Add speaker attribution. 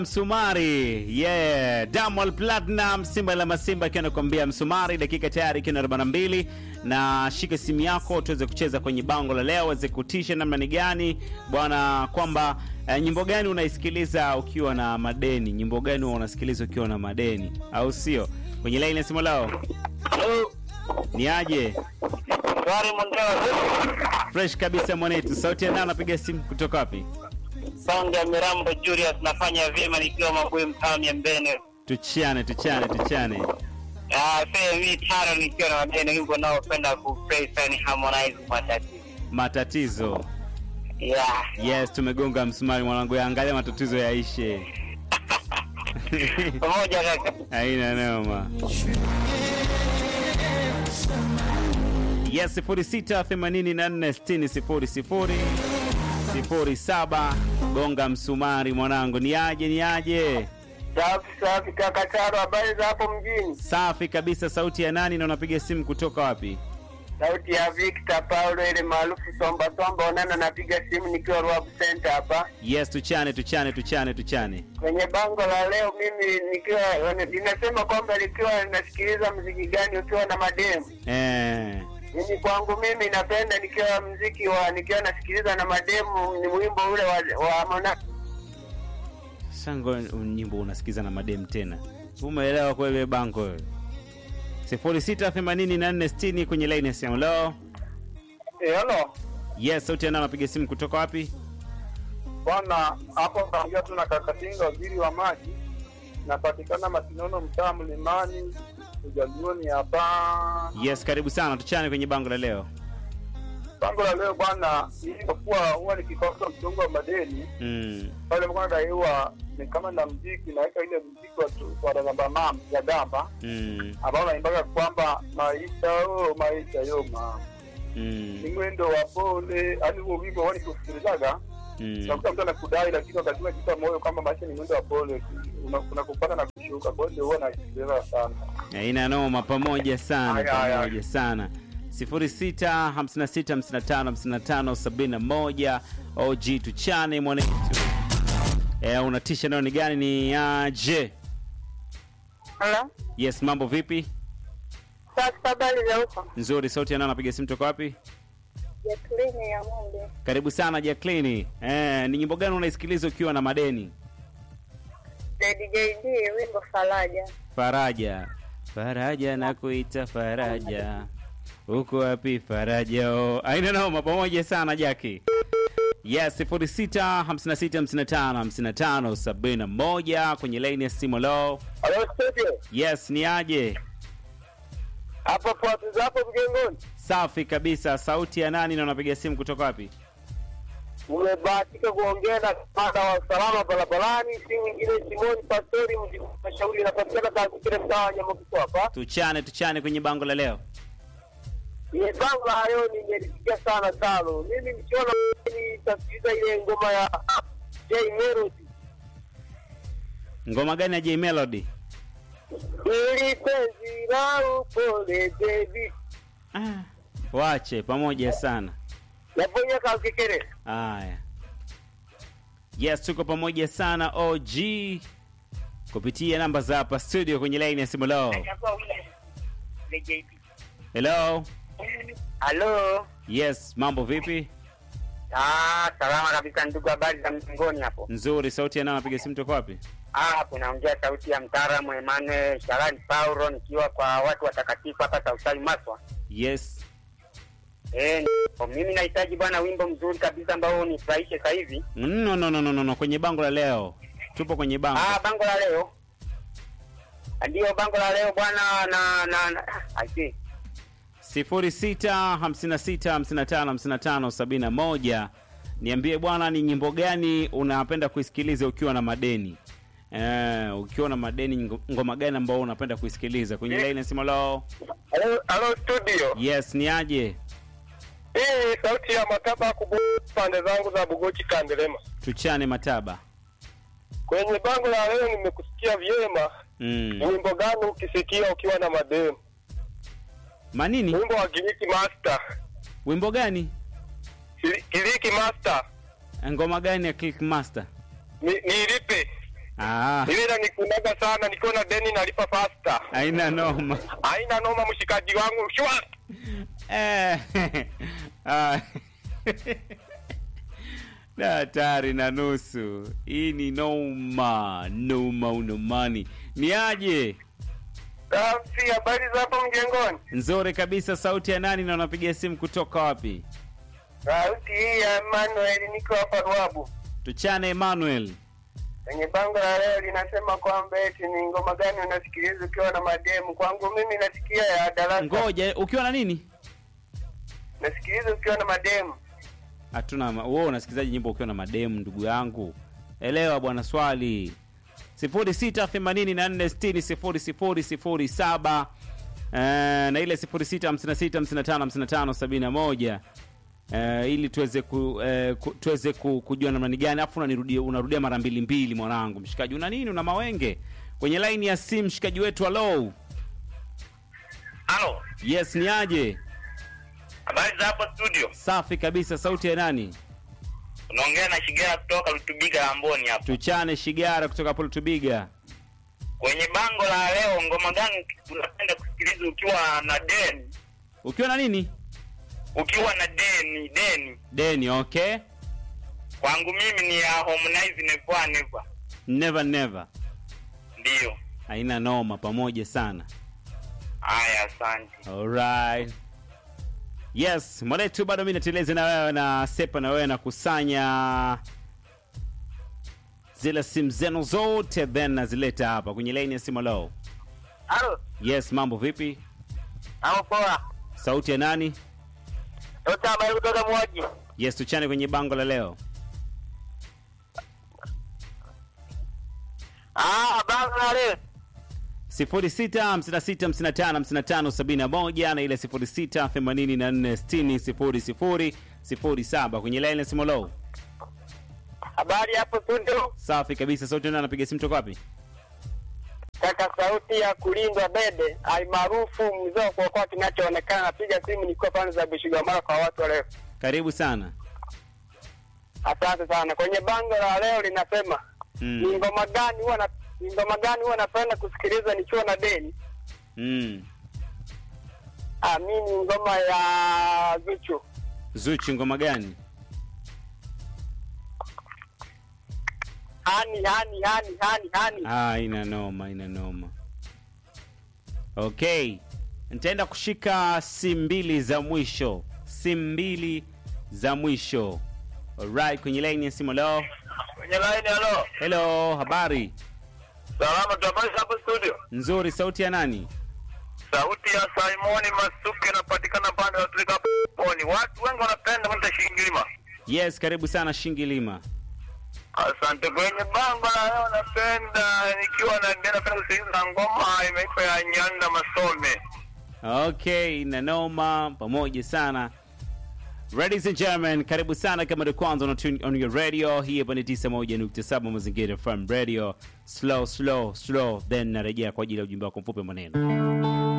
Speaker 1: Msumari yeah, Diamond Platinum Simba la Masimba akiwa anakuambia Msumari, dakika tayari ikiwa na 42 na shika simu yako tuweze kucheza kwenye bango la leo, weze kutisha namna ni gani bwana, kwamba eh, nyimbo gani unaisikiliza ukiwa na madeni, nyimbo gani huwa unasikiliza ukiwa na madeni, au sio? Kwenye line ya simu leo ni aje?
Speaker 2: Shwari Mondeo,
Speaker 1: Fresh kabisa mwanetu, sauti ya nani anapiga simu kutoka wapi?
Speaker 2: Songe ya Mirambo Julius, nafanya vyema nikiwa Mabuye mtaani ya Mbene.
Speaker 1: Tuchane, tuchane, tuchane.
Speaker 2: Ah, sasa mimi taro nikiwa na wageni wimbo naopenda kuplay sana Harmonize matatizo.
Speaker 1: Matatizo.
Speaker 2: Yeah.
Speaker 1: Yes, tumegonga msumari mwanangu, angalia matatizo yaishe.
Speaker 2: Pamoja kaka.
Speaker 1: Haina noma. Yes, 0684600007 gonga msumari mwanangu, ni aje ni aje?
Speaker 2: Safi safi kaka Taro, habari za hapo mjini?
Speaker 1: Safi kabisa. Sauti ya nani na unapiga simu kutoka wapi?
Speaker 2: Sauti ya Victor Paulo ile maarufu Somba Somba Onana, napiga simu nikiwa Rwab Center hapa.
Speaker 1: Yes, tuchane tuchane tuchane tuchane.
Speaker 2: Kwenye bango la leo mimi nikiwa linasema kwamba likiwa linasikiliza mziki gani ukiwa na mademu
Speaker 1: Eh,
Speaker 2: Mimi kwangu mimi napenda nikiwa mziki wa nikiwa nasikiliza na mademu ni wimbo ule wa, wa Mona
Speaker 1: sango nyimbo unasikiza na madem tena. Umeelewa kweli bango wewe? 068460 kwenye line ya simu leo.
Speaker 3: Eh, halo
Speaker 1: Yes, sauti ya nani anapiga simu kutoka wapi?
Speaker 3: bwana, hapo naongea tu na Kakatinga, waziri wa maji. Napatikana Masinono, mtaa Mlimani, Ujalioni hapa.
Speaker 1: Yes, karibu sana, tuchane kwenye bango la leo.
Speaker 3: Bango la leo bwana, ilivyokuwa huwa nikikosa mchongo wa madeni
Speaker 1: Mm.
Speaker 3: pale mkoa nadaiwa ni kama na mziki naweka ile mziki wa tu- wa Ragamba mam ya gamba
Speaker 1: Mm.
Speaker 3: ambao naimbaga kwamba maisha oh, maisha yo mama ni
Speaker 1: Mm.
Speaker 3: mwendo wa pole, yani huo wimbo wani kusikilizaga
Speaker 1: Mm.
Speaker 3: unakuta mtu anakudai lakini wakati unajipa moyo kwamba maisha ni mwendo wa pole, una- kuna kupanda na kushuka. Kwa hiyo ndio huwa nasikiliza sana.
Speaker 1: Haina noma, pamoja sana,
Speaker 3: Haya, haya.
Speaker 1: pamoja sana. 0656555571 OG tuchane mwanetu. Eh, unatisha nao ni gani ni aje?
Speaker 4: Halo,
Speaker 1: Yes, mambo vipi?
Speaker 4: sasa habari za huko?
Speaker 1: Nzuri, sauti ya nani anapiga simu toka wapi?
Speaker 4: Jacqueline ya Munde.
Speaker 1: Karibu sana Jacqueline. Eh, ni nyimbo gani unaisikiliza ukiwa na madeni?
Speaker 4: JD wimbo Faraja.
Speaker 1: Faraja, Faraja na kuita Faraja, uko wapi Faraja? Oh, aina noma, pamoja sana Jaki. Yes, 06 56 55 55 71 kwenye line ya simu lo.
Speaker 3: Halo studio,
Speaker 1: Yes, ni aje?
Speaker 3: hapo fuati hapo mjengoni,
Speaker 1: Safi kabisa. Sauti ya nani na unapiga simu kutoka wapi?
Speaker 3: umebahatika kuongea na kamanda wa usalama barabarani, si mwingine Simoni Pastori, mji wa mashauri, inapatikana katika mtaa wa Nyamakuto hapa.
Speaker 1: Tuchane tuchane kwenye bango la leo.
Speaker 3: Ile bango la leo nimelisikia sana tano. Mimi nikiona nitasikiliza ile ngoma ya J Melody.
Speaker 1: Ngoma gani ya J Melody?
Speaker 3: Ili penzi la upole baby.
Speaker 1: Ah, wache pamoja sana.
Speaker 3: Naponya kakekere.
Speaker 1: Haya, yes, tuko pamoja sana OG kupitia namba za hapa studio kwenye line ya simu lao. Hello,
Speaker 2: Halo.
Speaker 1: yes, mambo vipi?
Speaker 2: Ah, salama kabisa ndugu, habari za mjengoni hapo?
Speaker 1: Nzuri. Sauti ya nani anapiga simu toka wapi?
Speaker 2: Ah, kunaongea sauti ya mtaalamu Emmanuel Sharani Paulo nikiwa kwa watu watakatifu hapa Sausali Maswa.
Speaker 1: Yes,
Speaker 2: Eh, n- mimi nahitaji bwana wimbo mzuri kabisa ambao unifurahishe sasa hivi.
Speaker 1: no, no, no, no, no, no. Kwenye bango la leo, tupo kwenye bango.
Speaker 2: Ah, bango la leo. Ndio bango la leo bwana na na, na I see.
Speaker 1: 0656555571 niambie bwana, ni nyimbo gani unapenda kuisikiliza ukiwa na madeni? Eh, ukiwa na madeni, ngo- ngoma gani ambao unapenda kuisikiliza kwenye line ya simu lao?
Speaker 3: Halo, halo studio.
Speaker 1: Yes, ni aje?
Speaker 3: Hii sauti ya mataba kubwa pande zangu za Bugochi Kandelema.
Speaker 1: Tuchane mataba.
Speaker 3: Kwenye bango la leo nimekusikia vyema.
Speaker 1: Mm.
Speaker 3: Wimbo gani ukisikia ukiwa na mademu?
Speaker 1: Manini?
Speaker 3: Wimbo wa Giriki Master.
Speaker 1: Wimbo gani?
Speaker 3: Giri- Giriki Master.
Speaker 1: Ngoma gani ya Click Master?
Speaker 3: Ni, nilipe.
Speaker 1: Ah,
Speaker 3: Ile inanikunaga sana nikiwa na deni nalipa fasta.
Speaker 1: haina noma.
Speaker 3: Haina noma mshikaji wangu. Shwa.
Speaker 1: Eh, ah, na hatari na nusu. Hii ni noma noma unomani. Ni aje?
Speaker 2: Safi, habari za hapo mjengoni?
Speaker 1: Nzuri kabisa. Sauti ya nani na unapiga simu kutoka wapi?
Speaker 2: Sauti hii ya Emmanuel, niko hapa Ruabu.
Speaker 1: Tuchane Emmanuel.
Speaker 2: Kwenye bango la leo linasema kwamba eti ni ngoma gani unasikiliza ukiwa na mademu. Kwangu mimi nasikia ya darasa.
Speaker 1: Ngoja, ukiwa na nini?
Speaker 2: Nasikiliza ukiwa na mademu.
Speaker 1: Hatuna ma- wewe unasikilizaje nyimbo ukiwa na mademu ndugu yangu? Elewa bwana swali. 0684600007 eh, na ile 0656555571 eh, ili tuweze ku, eh, ku, tuweze ku, kujua namna gani afu unanirudia unarudia mara mbili mbili mwanangu mshikaji una nini una mawenge kwenye line ya simu mshikaji wetu hello
Speaker 3: Halo.
Speaker 1: yes ni aje
Speaker 3: Habari za hapo studio.
Speaker 1: safi kabisa sauti ya nani
Speaker 3: Unaongea na Shigera kutoka Lutubiga Amboni hapa.
Speaker 1: tuchane shigara kutoka poltubiga
Speaker 3: Kwenye bango la leo ngoma gani unapenda kusikiliza ukiwa na deni?
Speaker 1: ukiwa na nini
Speaker 3: Ukiwa na deni, deni.
Speaker 1: deni okay
Speaker 3: Kwangu mimi ni ya Harmonize Never Never.
Speaker 1: never never
Speaker 3: Ndio.
Speaker 1: haina noma pamoja sana
Speaker 3: Haya, asante.
Speaker 1: alright yes mwanetu bado mi nateleze na wewe na sepa na wewe na kusanya zile simu zenu zote then nazileta hapa kwenye laini ya simu leo
Speaker 2: Halo,
Speaker 1: yes mambo vipi
Speaker 2: hapo poa.
Speaker 1: sauti ya nani
Speaker 2: Yote habari kutoka Mwoji.
Speaker 1: yes tuchane kwenye bango la leo
Speaker 2: Ah, bango la leo.
Speaker 1: 0656555571 na ile 0684600007 kwenye laini ya simu leo
Speaker 2: Habari hapo studio.
Speaker 1: safi kabisa sauti nani anapiga simu toka wapi
Speaker 2: Kaka sauti ya kulindwa bebe almaarufu mzee wa kuokoa kinachoonekana. Napiga simu nikiwa pande za Bushigamara kwa watu wa leo.
Speaker 1: karibu sana
Speaker 2: Asante sana. Kwenye bango la leo linasema ni
Speaker 1: mm.
Speaker 2: ngoma gani huwa na ni ngoma gani huwa napenda kusikiliza nikiwa na deni?
Speaker 1: Mm.
Speaker 2: Ah, mimi ni ngoma ya Zuchu.
Speaker 1: zuchi ngoma gani
Speaker 2: Hani hani hani hani hani.
Speaker 1: ah, ina noma ina noma okay nitaenda kushika simu mbili za mwisho simu mbili za mwisho alright kwenye line ya simu leo
Speaker 3: Kwenye line halo.
Speaker 1: hello habari
Speaker 3: Salama tu habari za hapo studio.
Speaker 1: nzuri sauti ya nani
Speaker 3: Sauti ya Simoni Masuke inapatikana pande ya Afrika Poni. Watu wengi wanapenda kwenda Shingilima.
Speaker 1: yes karibu sana shingilima
Speaker 3: Asante. Kwenye bango la leo napenda nikiwa na napenda kusikiliza ngoma imeitwa ya Nyanda Masome.
Speaker 1: okay na noma pamoja sana ladies and gentlemen karibu sana kama ndio kwanza una tune on your radio hii hapa ni 91.7 mazingira from radio slow slow slow then narejea kwa ajili ya ujumbe wako mfupi wa maneno